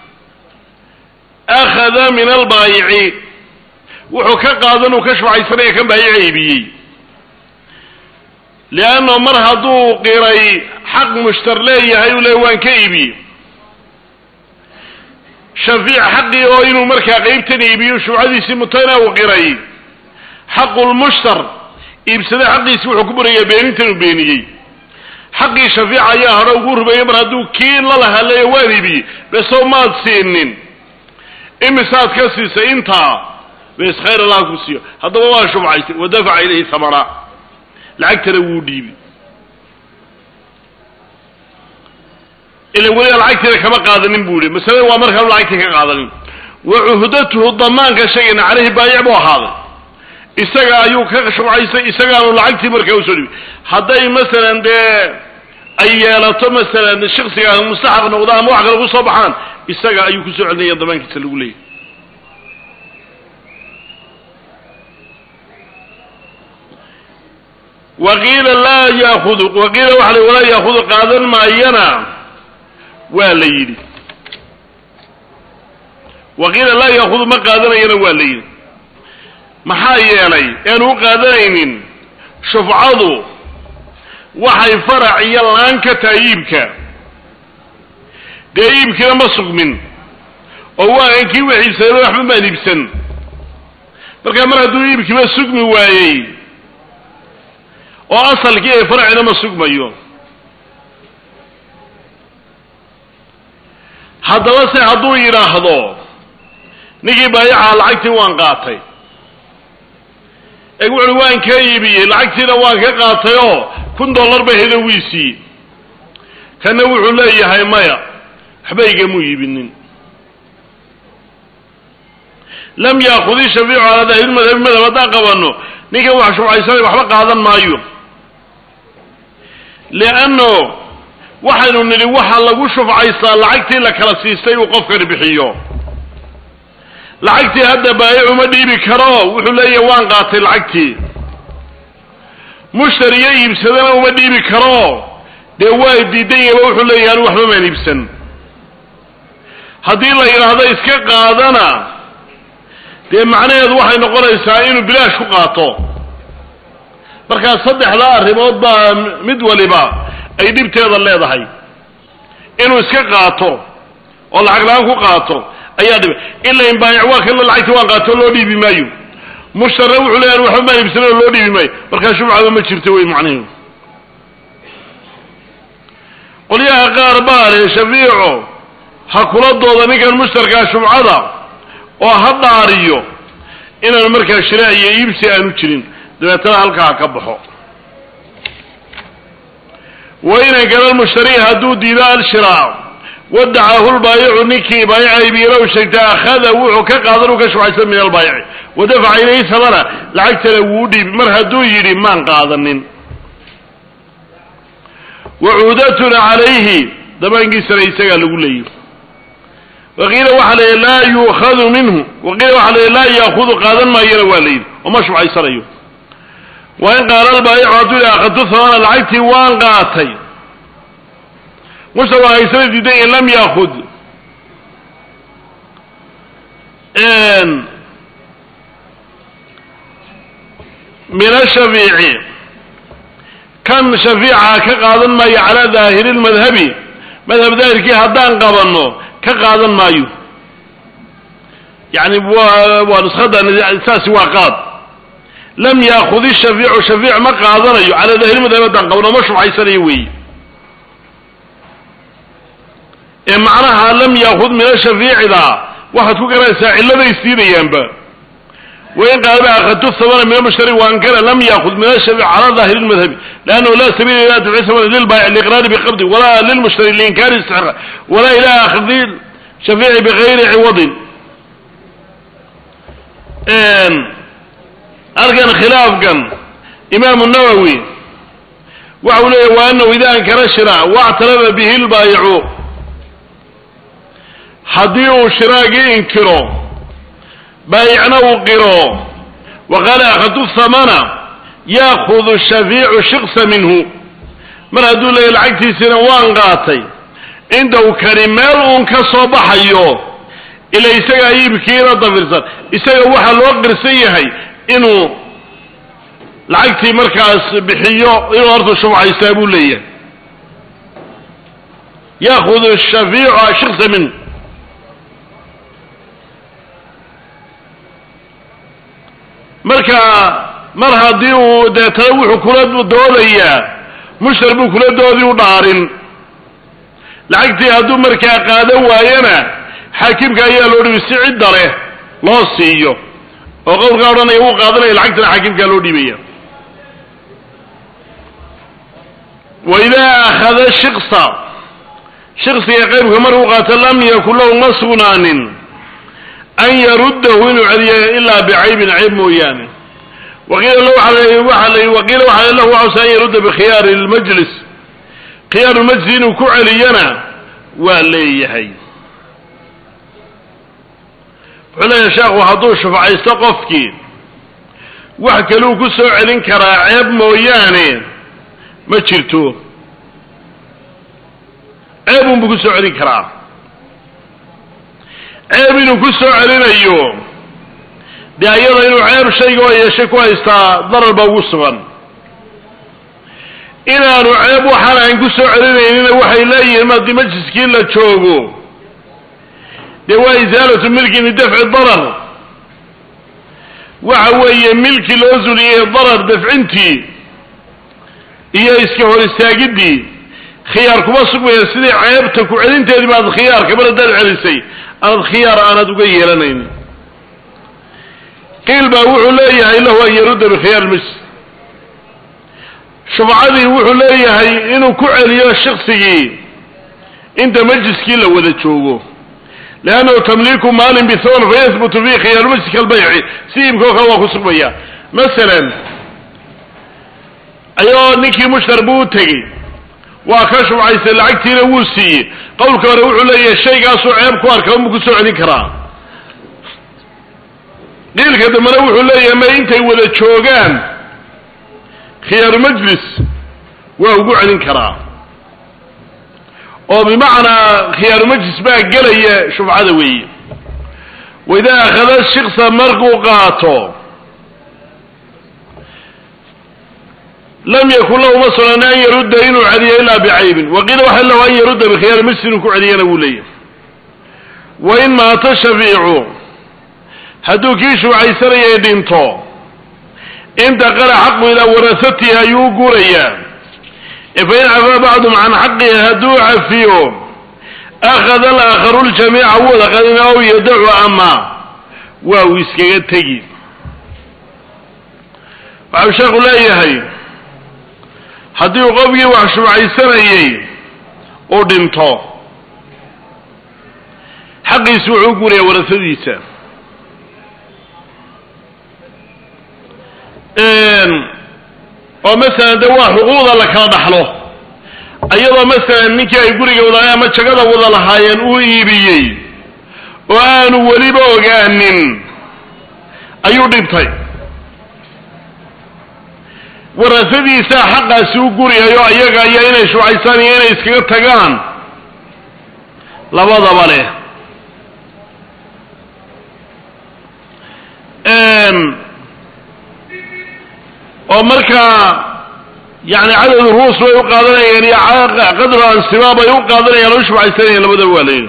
akhada min albaayici wuxuu ka qaadan uu ka shufcaysanaya kan baayica iibiyey leanno mar hadduu qiray xaq mushtar leeyahay uu le waan ka iibiyey shafiic xaqii oo inuu markaa qeybtan iibiyo shufcadiisii mutayna uu qiray xaqulmushtar iibsada xaqiisi wuxuu ku burayaa beenintan uu beeniyey xaqii shafiica ayaa hore ugu rumeeyey mar hadduu kii la lahaleeyo waan iibiyey besow maad siinin imisaad ka siisay intaa bes khayr allah ku siiyo haddaba waa shubcaystay wa dafaca ilayhi hamana lacagtana wuu dhiibi ila weliba lacagtiina kama qaadanin buu ihi masalada waa markaanu lacagtii ka qaadanin wa cuhdatuhu damaanka shaygan caleyhi baayic buu ahaaday isaga ayuu ka shubcaystay isagaanu lacagtii markaa usoo dhibi hadday masalan dee ay yeelato masalan shaksiga mustaxaq noqdo ama wax kale kusoo baxaan isaga ayuu kusoo celinaya damaankiisa lagu leeyahy waqiila laa yaakudu waqiila waxa la walaa yaakudu qaadan maayana waa la yidhi waqiila laa yaakudu ma qaadanayana waa la yidhi maxaa yeelay eanu u qaadanaynin shufcadu waxay farac iyo laan ka tahay iibka dee iibkiina ma sugmin oo waagan kii wax iibsadayba waxba maan iibsan markaa mar hadduu iibkiiba sugmi waayey oo asalkii ay faracina ma sugmayo haddaba se hadduu yidhaahdo ninkii baayaca lacagtii waan qaatay ee wuxuui waan ka iibiyey lacagtiina waan ka qaatay oo kun dollar ba heda wiisii kana wuxuu leeyahay maya waxba igamuu iibinin lam yaakudi shafiicu calaa daahiri madhabi madhab haddaan qabano ninkan wax shufcaysanay waxba qaadan maayo lianno waxaynu nidhi waxa lagu shufcaystaa lacagtii la kala siistay uu qofkani bixiyo lacagtii hadda baayic uma dhiibi karo wuxuu leeyahay waan qaatay lacagtii mushtariyo iibsadana uma dhiibi karo dee waa diidan yahba wuxuu leeyahay anu waxba maan iibsan haddii la yidhaahdo iska qaadana dee macnaheedu waxay noqonaysaa inuu bilaash ku qaato markaa saddexdaa arrimood baa mid waliba ay dhibteeda leedahay inuu iska qaato oo lacag la-aan ku qaato ayaa dhiba ila in baayic waa kan lacagti waan qaato loo dhiibi maayo mushtarna wuxuu leeyahay waxba maan iibsan oo loo dhiibi maayo markaa shubcaba ma jirto wey macnihi qolyaha qaar baa le shafiico ha kula dooda ninkan mushtarkaa shubcada oo ha dhaariyo inaanu markaa shiraac iyo iibsi aanu jirin dabeetana halkaa ka baxo wa inan kana lmushtari hadduu diido alshiraac wadacahu lbaayicu ninkii baayica iibiyalow sheegta akhada wuxuu ka qaadan uu ka shufcaysan min albaayici wadafaca ilayhi samana lacagtana wuu dhiibi mar hadduu yidhi maan qaadanin wacuudatuna calayhi damaankiisana isagaa lagu leeyahy waqiila waxaa la laa yuukhadu minhu waqiila waxaa la laa yaakudu qaadan maayana waa la yidhi oo ma shufcaysanayo waa in qaala albaayicu hadduu yidhi akhadtu thamana lacagtii waan qaatay mushtar waa haysana diidan in lam yaakud min ashafiici kan shafiica ka qaadan maayo calaa daahiri lmadhabi madhab daahirkii haddaan qabanno ka qaadan maayo yani waa waa nuskada saasi waa qaad lam yaakud ishafيicu shafiic ma qaadanayo calaa daahiri madhab haddaan qabno ma shufcaysanayo weeye ee macnaha lam yaakud min ashafiicida waxaad ku garanaysaa cilladay siinayaanba wain qaala akhadtu thamana min almushtari waankana lam yaakud min ashafiic cala daahiri lmadhabi lannahu la sabiila ila dafci thamana lilbaayic liiqraari biqabdi walaa lilmushtari liinkaari istixqa walaa ila akhdi shafiici bigayri ciwadin halkan khilaafkan imaamu nawowi waxa uu leeyahy wa anahu ida ankara shira wactarafa bihi lbaayicu haddii uu shiraagii inkiro baayicna uu qiro wa qaala akhadtu thamana yaakudu shafiicu shiksa minhu mar hadduu leeyahy lacagtiisina waan qaatay inta uu kani meel uun ka soo baxayo ila isagaa iibkiina dafirsan isaga waxaa loo qirsan yahay inuu lacagtii markaas bixiyo inuu horta shufcaystaa buu leeyahay yaakudu shafiicu shiksa minhu marka mar haddii uu deetana wuxuu kula doodayaa mushtar buu kula doodii u dhaarin lacagtii hadduu markaa qaadan waayana xaakimka ayaa loo dhibi si cidda leh loo siiyo oo qowlkaa odhanaya wuu qaadanaya lacagtana xaakimkaa loo dhiibaya wa idaa akhada shiksa shiksiga qaybka markuu qaato lam yakun lahu ma sugnaanin an yaruddahu inuu celiyo ilaa bicaybin cayb mooyaane waqiila lahu waxa la waqiila waxa lahu waxausa an yarudda bikhiyaari lmajlis khiyaaru lmajlis inuu ku celiyana waa leeyahay wuxuu leeyahay sheekhu hadduu shufcaysto qofkii wax kaluu ku soo celin karaa ceeb mooyaane ma jirto ceebunbuu ku soo celin karaa ceeb inuu ku soo celinayo dee ayada inuu ceeb shayga oo yeeshay ku haystaa darar ba ugu sugan inaanu ceeb waxaan ahayn ku soo celinaynina waxay leeyihiin haddii majliskii la joogo dee waa isaalatu milki lidafci darar waxa weeye milki loo zuliyey darar dafcintii iyo iska hor istaagiddii khiyaar kuma sugmaya sidii ceebta ku celinteedii baad khiyaarka mar haddaad celisay aanad khiyaar aanad uga yeelanayn qiil baa wuxuu leeyahay lahu an yarudda bikhiyaar lmajlis shufcadii wuxuu leeyahay inuu ku celiyo shiksigii inta majliskii la wada joogo liannahu tamliiku maalin bithaman fayahbutu fiihi khiyaaru majliska albayci si iibkao kale waa ku sugmaya masalan ayagoo ninkii mushtar buu u tegey waa ka shubcaystay lacagtiina wuu siiyey qowlka hore wuxuu leeyahay shaygaasuu ceeb ku arka unbuu kusoo celin karaa qiilka dambena wuxuu leeyahay ma intay wada joogaan khiyaaru majlis waa ugu celin karaa oo bimacnaa khiyaaru majlis baa gelaya shufcada weeye waidaa akhada shiksa markuu qaato lam yakun lahu ma sunan an yarudda inuu celiyo ilaa bicaybin waqiila waxa lahu an yarudda bikhiyaari majlis inuu ku celiyana wuu leeyahay wain maata shafiicu hadduu kii shufcaysanayay dhinto intaqala xaqu ilaa warasatihi ayuu u guurayaa fain cafaa bacdum can xaqihi hadduu cafiyo akhada alaakharu ljamiica wada qadin aw yadacu ama waa uu iskaga tegi waxau sheekhu leeyahay haddii uu qofkii wax shubcaysanayey uu dhinto xaqiisi wuxuu u guurayaa warasadiisa oo masalan de waa xuquuqda la kala dhaxlo iyadoo masalan ninkii ay guriga wada ama jagada wada lahaayeen uu iibiyey oo aanu weliba ogaanin ayuu dhintay warasadiisaa xaqaasi u guriyayo iyaga iyo inay shuucaysaan iyo inay iskaga tagaan labadaba leh oo markaa yani cadad ruus bay u qaadanayaan iyo qadru ansimaa bay u qaadanayaan oo u shubcaysanayaan labadaba waa layidhi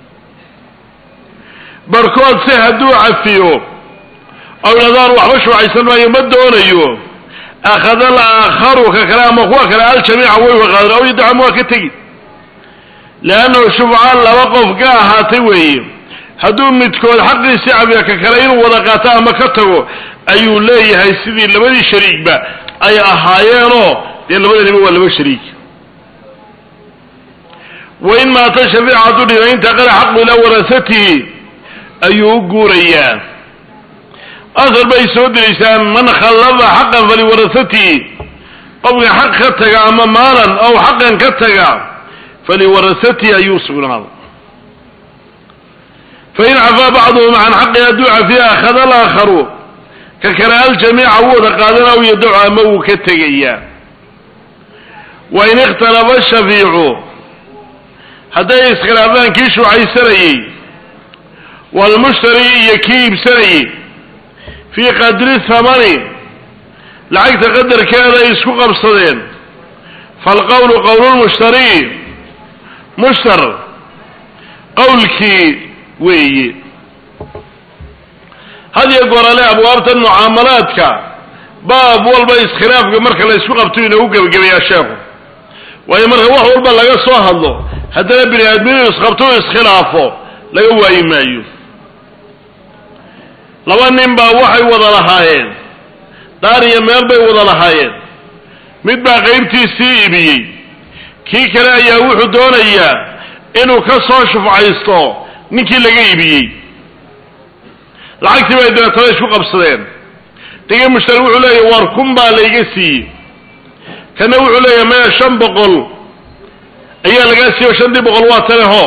barkood se hadduu cafiyo oo idhahdaan waxba shubcaysan maayo ma doonayo akhada alaakharu ka kale ama kuwa kale aljamiica way waqaadan aw yadacam waa ka tegi leannahu shubca laba qof ka ahaatay weeye hadduu midkood xaqiisi cabiya ka kale inuu wada qaato ama ka tago ayuu leeyahay sidii labadii shariigba ay ahaayeenoo dee labadaniba waa laba shariig wain maata shafiica hadduu dhina intaqala xaqu ilaa warasatihi ayuu u guurayaa asar bay soo diraysaa man khallafa xaqan faliwarasatihi qofka xaq ka taga ama maalan ow xaqan ka taga faliwarasatihi ayuu sugnaaday fain cafaa bacduhum can xaqi hadduu cafiya akhada alaakharu ka kale aljamiica wuu wada qaadan aw yadacu ama wuu ka tegayaa wain ikhtalafa shafiicu hadday iskhilaafaan kii shuucaysanayey waalmushtari iyo kii iibsanayey fii qadri thamani lacagta qadarkeeda ay isku qabsadeen faalqowlu qowlulmushtari mushtar qowlkii weeye had iyo goorale abwaabta mucaamalaadka baab walba iskhilaafka marka la isku qabto inoogu gebagabeeyaa sheekhu waayo marka wax walba laga soo hadlo haddana bini aadminu isqabto o iskhilaafo laga waayi maayo laba nin baa waxay wada lahaayeen daar iyo meel bay wada lahaayeen mid baa qaybtiisii iibiyey kii kale ayaa wuxuu doonayaa inuu ka soo shufcaysto ninkii laga iibiyey lacagtii bay dabeetana isku qabsadeen digi mushtari wuxuu leeyahy war kun baa layga siiyey kana wuxuu leeyahay maya shan boqol ayaa lagaa siiyo shantii boqol waa taleho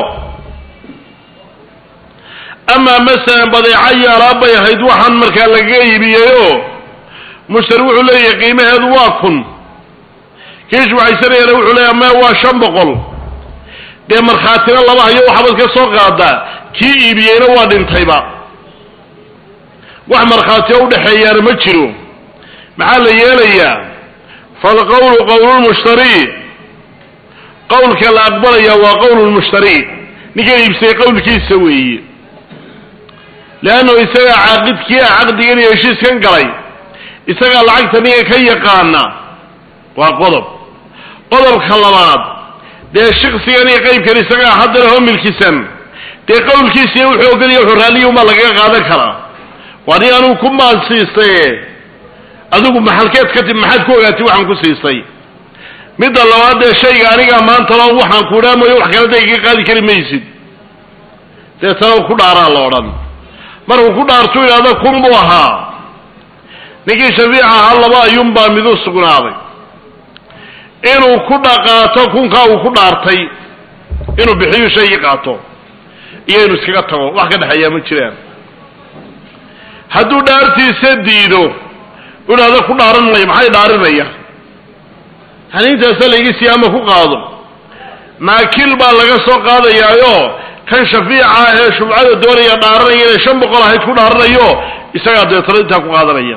amaa masalan badeeco iyo alaab bay ahayd waxaan markaa lagaga iibiyeyoo mushtari wuxuu leeyahay qiimaheedu waa kun kii shubcaysanayana wuxuu leeyahay maya waa shan boqol dee markhaatina laba hayo waxaabad ka soo qaadaa kii iibiyeyna waa dhintayba wax markhaatiyo udhexeeyaana ma jiro maxaa la yeelayaa falqowlu qowlulmushtari qowlka la aqbalaya waa qowlulmushtari ninkan iibsayay qowlkiisa weeye leannahu isagaa caaqidkii a caqdigan iyo heshiiskan galay isagaa lacagta ninka ka yaqaana waa qodob qodobka labaad dee shiksigan iyo qeybkan isagaa haddana hoo milkisan dee qowlkiisiiyo wuxuu ogolaya wuxuu raalliya umaa lagaga qaadan karaa waa nin anugu ku maal siistaye adigu maxalkeed ka tib maxaad ku ogaatay waxaan ku siistay midda labaad dee shayga anigaa maanta lo waxaan ku idhaamayo wax kale da iga qaadi kari maysid deetana ku dhaaraa la odhan markuu ku dhaartu idhahdo kun buu ahaa ninkii shafiica ahaa laba ayuunbaa midu sugnaaday inuu ku dhaqaato kunkaa uu ku dhaartay inuu bixiyu shaygii qaato iyo inuu iskaga tago wax ka dhexeeyaa ma jiraan hadduu dhaartiisa diido idhahdo ku dhaaran mayo maxay dhaarinaya yani intaasa layga siiya ama ku qaado naakil baa laga soo qaadayaayo kan shafiica ee shubcada doonaya dhaaranaya inay shan boqol ahayd ku dhaaranayo isagaa deetano intaa ku qaadanaya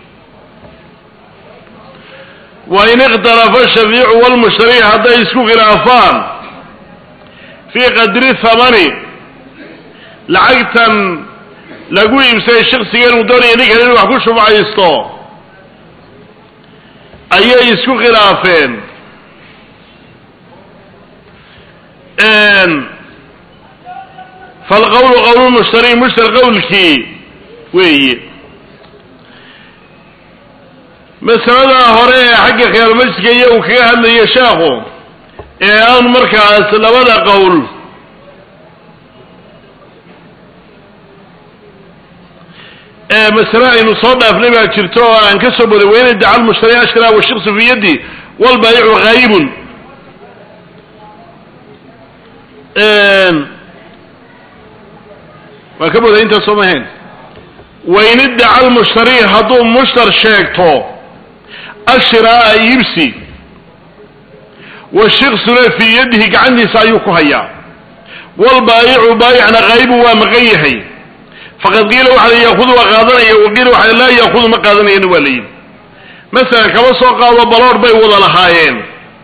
wain ikhtalafa shafiicu walmushtari hadday isku khilaafaan fii qadri thamani lacagtan lagu iibsaday shaksiga inuu doonaya ninkan inuu wax ku shubcaysto ayay isku khilaafeen falqawlu qawlu mushtari mushtar qawlkii weeye masaladaa hore ee xagga khiyaarmajliska iyo uu kaga hadlayo sheekhu ee aan markaas labada qowl ee masale aynu soo dhaafnay baa jirto oo aan ka soo boday wayna daca lmushtari ashra washiksu fi yadi walbaayicu haayibun waa ka boday intaas soo mahayn wain iddaca almushtari hadduu mushtar sheegto ashiraa'a iibsi washiksuna fii yadihi gacantiisa ayuu ku hayaa walbaayicu baayicna haybu waa maqan yahay faqad qiila waxa la yaakudu waa qaadanaya waqiila waxa laa yaakudu ma qaadanayana waa layidhi masalan kaba soo qaado baloor bay wada lahaayeen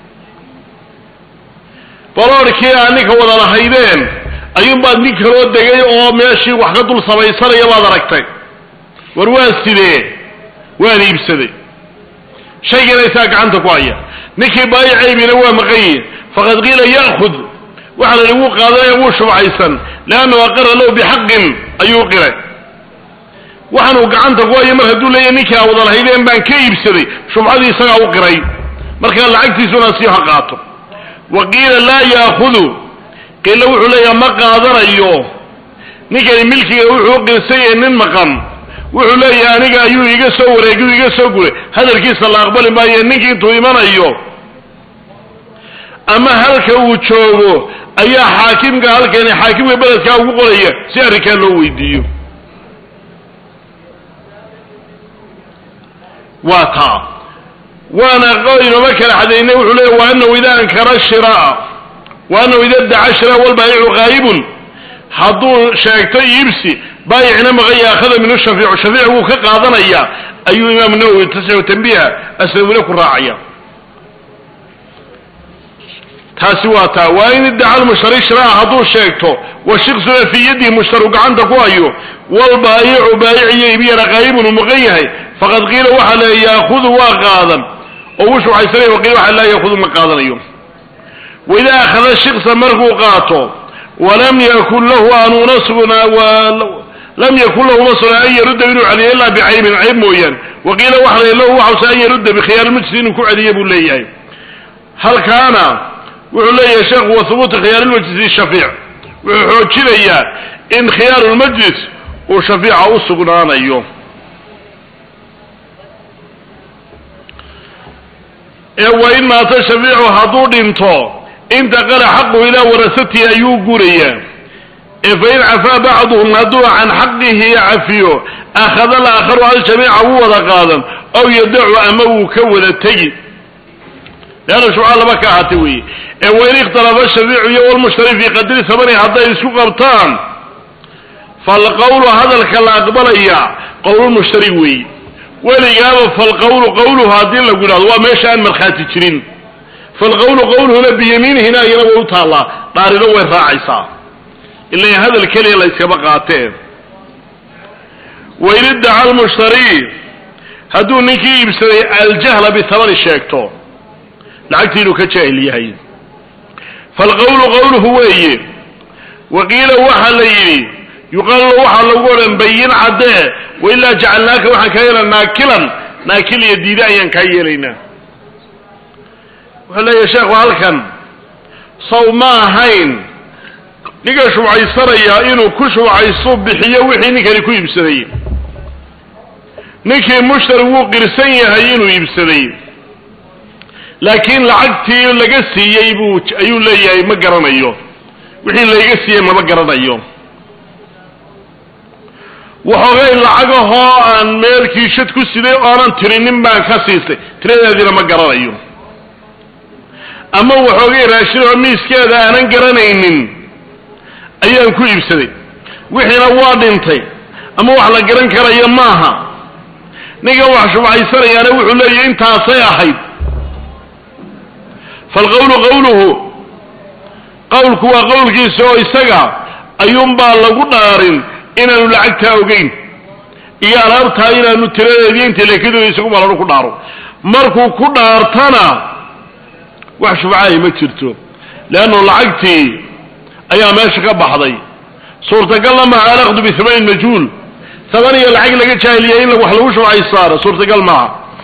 baloorkii aa ninka wada lahaydeen ayuunbaad nin kaloo degay oo meeshii wax ka dul samaysanaya baad aragtay war waa sidee waan iibsaday shaygana isaa gacanta ku haya ninkii baayicaybina waa maqanyi faqad qiila ya'khud waxa la yihi wuu qaadanaya wuu shubcaysan leannahu aqara lahu bixaqin ayuu qiray waxaanuu gacanta ku haya mar hadduu leeyahy ninkii aa wada lahaydeen baan ka iibsaday shubcadii isagaa u qiray markaa lacagtiisuna sii ha qaato wa qiila laa ya'khudu qiila wuxuu leeyaha ma qaadanayo ninkani milkiga wuxuu u qirsanyay nin maqan wuxuu leeyahay aniga ayuu iga soo wareegay u iga soo guray hadalkiisa la aqbali maayo ninkii intuu imanayo ama halka uu joogo ayaa xaakimka halkani xaakimka beledkaa ugu qoraya si arrinkaa loo weydiiyo waa taa waana inooma kala xadaynay wuxuu leeya wa anahu ida ankara shiraa wa anahu ida daca shiraa walbaayicu haayibun hadduu sheegto iibsi baayicna maqanya akhada minhu shafiicu shafiic wuu ka qaadanaya ayuu imaam nawowi tasixu tanbiiha asnawile ku raacaya taasi waa taa waa in iddaca almushtari shiraa hadduu sheegto washiksuna fii yadihi mushtaru gacanta ku hayo walbaayicu baayiciyo ibiyana qaayibun uu maqan yahay faqad qiila waxaa le yaakudu waa qaadan oo wuu shucaysanaya waqiila waxa laa yaakudu ma qaadanayo waidaa akhada shiksa markuu qaato walam yakun lahu aanuna sugnaa lam yakun lahu ma sugnaa an yarudda inuu celiyo ilaa bicaybin cayb mooyaane waqiila waxa la lahu waxause an yarudda bikhiyaarmajlis inuu ku celiya buu leeyahay halkaana wuxuu leeyahay sheekhu wa hubuutu khiyaarulmajlisi shafiic wuxuu xoojinayaa in khiyaarulmajlis uu shafiica u sugnaanayo ee wa in maata shafiicu hadduu dhinto intaqala xaqu ilaa warasatihi ayuu gurayaa ee fain cafaa bacduhum hadduu can xaqihi cafiyo akhada alaakharu aljamiica wuu wada qaadan aw yadacu ama wuu ka wada tegi leanna shubca laba ka ahaatay weeye ee wain ikhtalafa shafiicu iyo walmushtari fii qadri samani hadday isku qabtaan falqawlu hadalka la aqbalaya qowlulmushtari weeye weligaaba falqawlu qawluhu haddii lagu yidhahdo waa meesha aan markhaati jirin falqawlu qawluhuna biyamiinihina iyana way u taallaa dhaarino way raacaysaa ila hadal keliya la yskaba qaateen wain iddaca almushtari hadduu ninkii iibsaday aljahla bihamani sheegto lacagtii inuu ka jaahil yahay falqawlu qawluhu weeye waqiila waxaa la yidhi yuqaalu waxaa lagu odhan bayin caddee wailaa jacalnaaka waxaan kaa yeelana naakilan naakil iyo diide ayaan kaa yeelaynaa wuxuu leeyahay sheekhu halkan saw ma ahayn ninka shubcaysanaya inuu ku shubcayso bixiyo wixii ninkani ku iibsaday ninkii mushtari wuu qirsan yahay inuu iibsaday laakiin lacagtii laga siiyey buu ayuu leeyahay ma garanayo wixii layga siiyey mama garanayo waxoogay lacagahoo aan meelkii shad ku siday oonan tirinin baan ka siistay tiradeediina ma garanayo ama waxoogay raashinoo miiskeeda aanan garanaynin ayaan ku iibsaday wixiina waa dhintay ama wax la garan karayo maaha ninkan wax shubcaysanayaana wuxuu leeyahy intaasay ahayd falqawlu qawluhu qawlku waa qowlkiisa oo isaga ayuunbaa lagu dhaarin inaanu lacagtaa ogeyn iyo alaabtaa inaanu tiradeedii inta leekadooda isagu malanu ku dhaaro markuu ku dhaartana wax shubcahay ma jirto leannu lacagtii ayaa meesha ka baxday suurtagalna maha alaqdu bihamanin majhuul haban iyo lacag laga jaahiliyay in wax lagu shubcaysaaro suurtagal maaha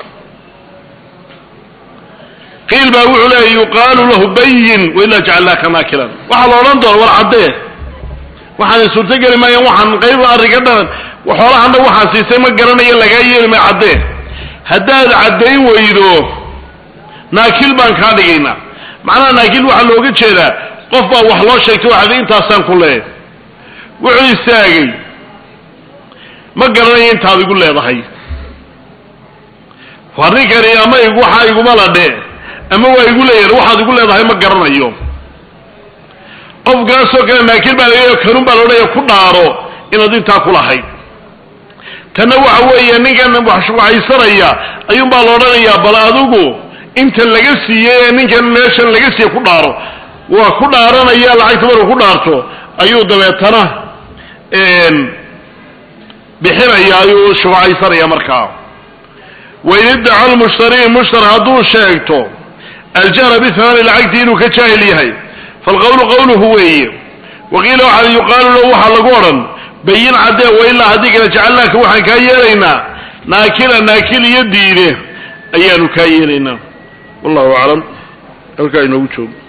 qiil baa wuxuu leeya yuqaalu lahu bayin wailaa jacalnaaka naakilan waxaa la odhan doona war caddee waxaan suurtogeli maayan waxaan qayb arriga dhanan xoolahana waxaan siisay ma garanayo lagaa yeeli maya caddee haddaad caddayn weydo naakil baan kaa dhigaynaa macnaha naakil waxaa looga jeedaa qof baa wax loo sheegtay waxaad intaasaan ku leeyahay wuxuu istaagay ma garanayo intaad igu leedahay war ninkani ama waxaa iguma ladhe ama waa igu leeyahay waxaad igu leedahay ma garanayo qofkaasoo kale naakil baa laga kanun baa laodhaya ku dhaaro inaad intaa ku lahayd tanna waxa weeye ninkan waxshubcaysanaya ayuun baa la odhanayaa bal adigu inta laga siiyey ee ninkan meeshan laga siiye ku dhaaro waa ku dhaaranaya lacagta markuu ku dhaarto ayuu dabeetana bixinaya ayuu shubcaysanaya markaa wain iddaca lmushtari mushtar hadduu sheegto aljahra bihamani lacagtii inuu ka jaahil yahay falqawlu qawluhu weeye waqiila waxaa yuqaalu lahu waxaa lagu odhan bayin caddee wailaa haddii kale jacalnaaka waxaan kaa yeelaynaa naakila naakil iyo diide ayaanu kaa yeelaynaa wallahu aclam halkaa inoogu joogo